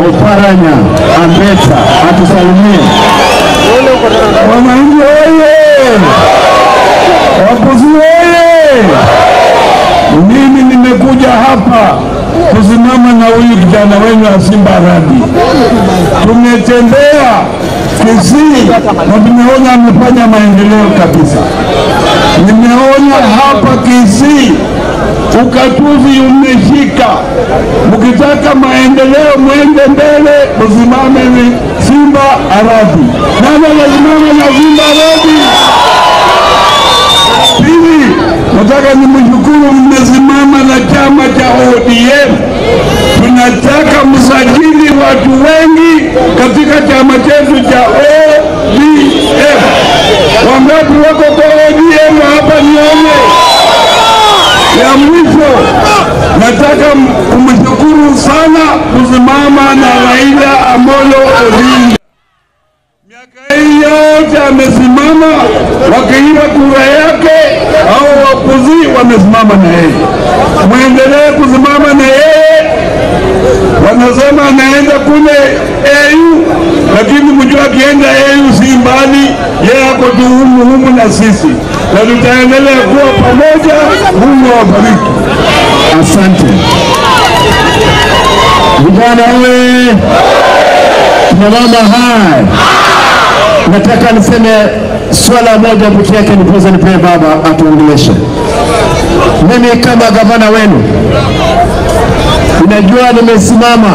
Oparanya Ambeta atusalimie. Wananchi oye! Wapuzi oye! Mimi nimekuja hapa kusimama na huyu kijana wenu wa Simba Radi. Tumetembea Kisii na tumeona amefanya maendeleo kabisa. Nimeona hapa Kisii ukatuzi umeshika. Mkitaka maendeleo mwende mbele, msimame ni Simba Aradi. Nani anasimama na Simba Aradi? Pili, nataka nimshukuru, mmesimama na chama cha ODM. Tunataka msajili watu wengi katika chama chetu cha ODM. Wangapi wako kwa ODM hapa nione? Ya mwisho, nataka kumshukuru sana kusimama na Raila Amolo Odinga. Miaka hii yote amesimama, wakiiba kura yake au wapuzi wamesimama na yeye. Mwendelee kusimama na yeye. Wanasema anaenda kule AU, lakini mjua akienda AU si mbali, yeye ako tu humu humu na sisi, na tutaendelea kuwa pamoja. Mungu awabariki. Asante vijana, we tunamama hai nataka niseme swala moja peke yake, nipoza nipee baba atuongeleshe. Mimi kama gavana wenu, ninajua nimesimama